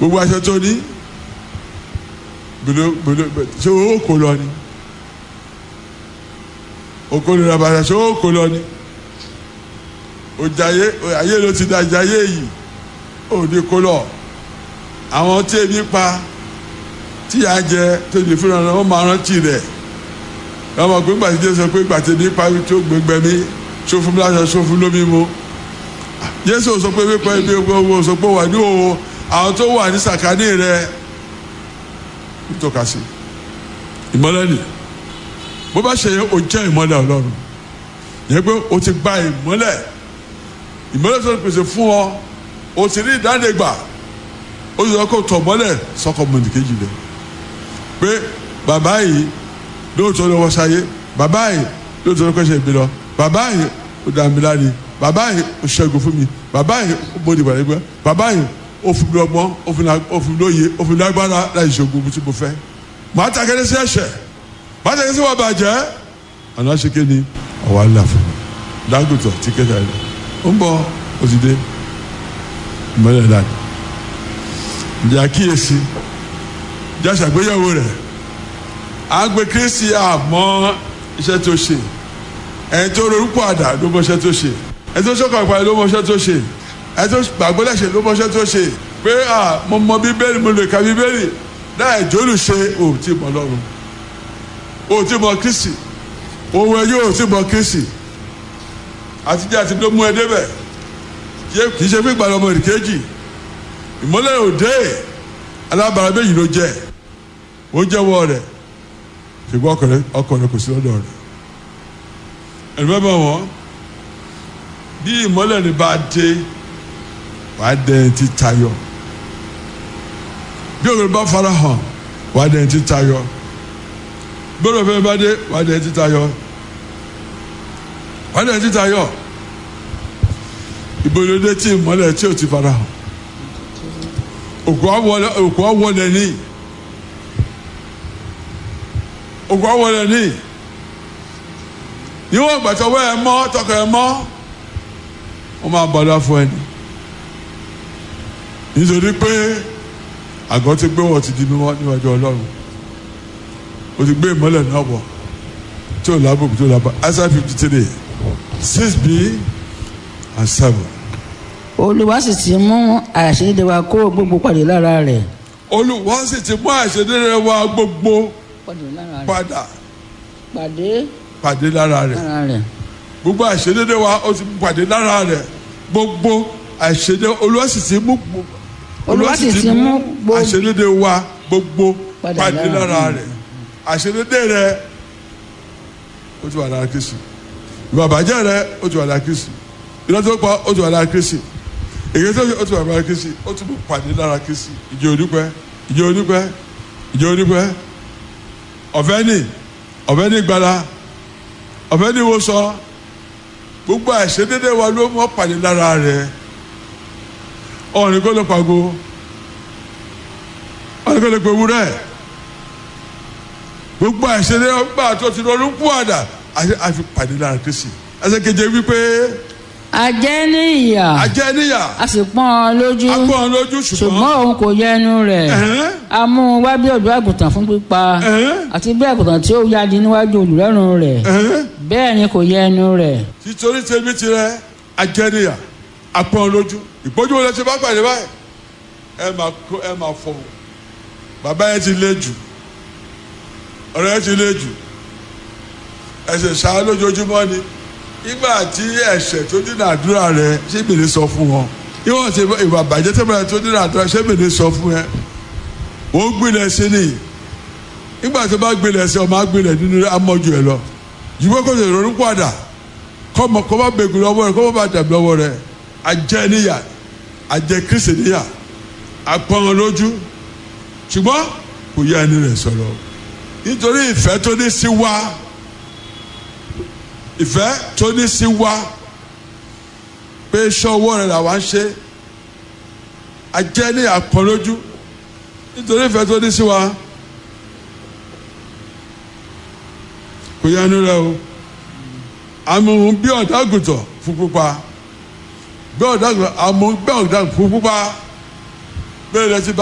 gbogbo aṣọ tó ní gbèdó gbèdó ṣé owó kò lọ ni oko lè ra bàtà ṣé owó kò lọ ni òjàyé ayé ló ti da ìjàyé yìí òde kò lọ àwọn tí ebi pa tí a jẹ tó lè fúnra rẹ wọn máa rántí rẹ ọmọ pé gbàtí jésù sọ pé gbàtí ní parí tó gbẹgbẹ mi sófin láṣọ sófin lómi mu jésù sọ pé pípa ibi owó sọ pé wà ní òwò àwọn tó wà ní sàkání rẹ tọ́ka sí ìmọ́lẹ̀ ni bó bá ṣe yẹ o jẹ́ ìmọ́lẹ̀ ọlọ́run yẹ pé o ti gba ìmọ́lẹ̀ ìmọ́lẹ̀ tó pèsè fún ọ o ti rí ìdánilẹ́gbà o yọ kó tọ̀ mọ́lẹ̀ sọ́kọ̀ mọ̀nìkejì rẹ pé bàbá yìí lóòótọ́ lọ́wọ́ sáyé bàbá yìí lóòótọ́ lọ́kọ́ ṣe ìbí lọ bàbá yìí ó dà mí láre bàbá yìí ó ṣẹ́gun fún mi bàbá yìí ó bóde bàrẹ́ gbẹ́ bàbá yìí ó fún mi ọgbọ́n ó fún mi lóye ó fún mi lágbára láì ṣògùn tí mo fẹ́ màá takẹ́lẹ́ sí ẹ̀ṣẹ̀ màá takẹ́lẹ́ sí wà bàjẹ́ àná ṣe ké ni ọ̀wá ńlá fún mi Dangote tí kẹta rẹ ó ń bọ̀ ó ti dé ìmọ̀lẹ̀ náà ìjà kíyèsí ìjà ṣàgbéyẹ̀wò rẹ̀ àgbẹ̀ kristi àmọ́ iṣẹ́ tó ṣe ẹni tó rorúkọ àdá ló mọ iṣẹ́ tó ṣe ẹni tó ṣọkàn ìpàdé ló mọ iṣẹ́ tó ṣe ẹni tó gbàgbọ́ lẹ́sẹ̀ ló mọ iṣẹ́ tó ṣe pé à mo mọ bíbélì mo lè ka bíbélì láì jólù ṣe ò tí mọ lọ́run ò tí mọ kristi òun ẹ yóò tí mọ kristi àtijọ́ àti ló mú ẹ débẹ̀ kì í ṣe fún ìgbàlọ́ ọmọ ìrìkejì ìmọ́lẹ̀ òde alábàárà méjì ló jẹ́ ó jẹ́wọ́ rẹ̀ ṣùgbọ́n ọkọ rẹ̀ kò sí lọ́dọ̀ rẹ̀ ẹ̀rọ bá wọn bí ìmọ́lẹ̀ ní bá dé wàá dẹ̀ ti tayọ bí òkè bá fara hàn wàá dẹ̀ ti tayọ bí òkè bá dé wàá dẹ̀ ti tayọ wàá dẹ̀ ti tayọ ìbòlódé tí ìmọ́lẹ̀ tí ò ti fara hàn òkú àwọlẹ̀ ní òkú àwọlẹ̀ ní níwọ̀n ìgbà tó wẹ́ ẹ mọ́ tọkọ ẹ mọ́ wọ́n máa bọ̀dọ̀ fún ẹni nítorí pé àgọ́ ti gbé wọ́n ti di mímọ́ níwájú ọlọ́run o ti gbé ìmọ́lẹ̀ náà wọ̀ tí ò lábòkù tí ò lábà Isaiah fifty three six b and seven. olúwa sì ti mú àṣírí wa kó gbogbo pàdé lára rẹ̀. olúwa sì ti mú àṣírí wa gbogbo pàdé lára rẹ̀. padà pàdé pàdé lára rẹ̀ lára rẹ̀. gbogbo àṣedédé wa ó ti pàdé lára rẹ̀ gbogbo àṣedé olúwa sì ti mú gbogbo Olúwa sì ti mú gbogbo- àṣedédé wa gbogbo Padà pàdé lára lára rẹ̀ àṣedédé rẹ̀ ó ti wà lára Kristi ìwà àbàjẹ́ rẹ̀ ó ti wà lára Kristi ìlọ tó pa ó ti wà lára Kristi èyí tó ṣe ó ti wà lára Kristi ó ti mú pàdé lára Kristi ìjọ onípẹ́ ìjọ onípẹ́ ìjọ onípẹ́ ọ̀fẹ́ ni ọ̀fẹ́ ni gbala ọ̀fẹ́ ni wo sọ gbogbo àìṣedédé wa ló mọ́ pàdé lára rẹ̀ ọ̀rìn kó ló pàgó ọ̀rìn kó ló pe wúrẹ́ gbogbo àìṣedédé gbà tó ti lọ́ọ́ kú àdà àfi pàdé lára Kristi ẹsẹ̀ keje wípé ajẹ́ ní ìyà ajẹ́ níyà a sì pọ́n ọ lójú agbọ́n lójú ṣùgbọ́n ṣùgbọ́n òun kò yẹ ẹnu rẹ̀ Ẹ̀hẹ́n. a mú un wá bí ọ̀dọ́ àgùntàn fún pípa Ẹ̀hẹ́n. àti bí àgùntàn tí ó yádi níwájú olùrẹ́rùn rẹ̀ Ẹ̀hẹ́n. bẹ́ẹ̀ ni kò yẹ ẹnu rẹ̀ títorí tèmi tirẹ̀ ajẹ́ níyà agbọ́n lójú ìpọ́jú wo lẹ ti bá pàdé báyìí ẹ máa kó ẹ máa fọ bàbá yẹn ti lé jù ọ̀rẹ́ yẹn ti lé jù ẹsẹ̀ ṣáá lójoojúmọ́ ni nígbà tí ẹ̀ṣẹ̀ tó dínà àdúrà rẹ ṣé mèlè sọ fún wọn ìwọ̀n ti ìwà bàjẹ́ tẹ́lẹ̀ tó dínà àdúrà ṣé mèlè sọ fún ẹ wọ́n gbilẹ̀ sí ni nígbà tó bá gbilẹ̀ sí ọmọ agbilẹ̀ nínú amọ́jú ẹ lọ jùlọ kó lè ronú padà kọ́mọ kó má bẹ̀gù lọ́wọ́ rẹ kó má bá dàbí lọ́wọ́ rẹ ajẹ́ níyà ajẹ́ kristi níyà apọ́n lójú ṣùgbọ́n kò yẹ ẹni rẹ̀ sọ̀rọ̀ nítorí ìfẹ́ tó ní sí wa ìfẹ́ tó ní sí wa pé iṣẹ́ ọwọ́ rẹ̀ làwa ń ṣe ajẹ́ ní apọ́n lójú nítorí ìfẹ́ tó ní sí wa kò yẹ ẹni rẹ̀ o àmọ́ bí ọ̀dà àgùntàn fún pupa bí ọ̀dà àgùntàn àmọ́ bí ọ̀dà fún pupa bẹ́ẹ̀ lẹ́sìn bá.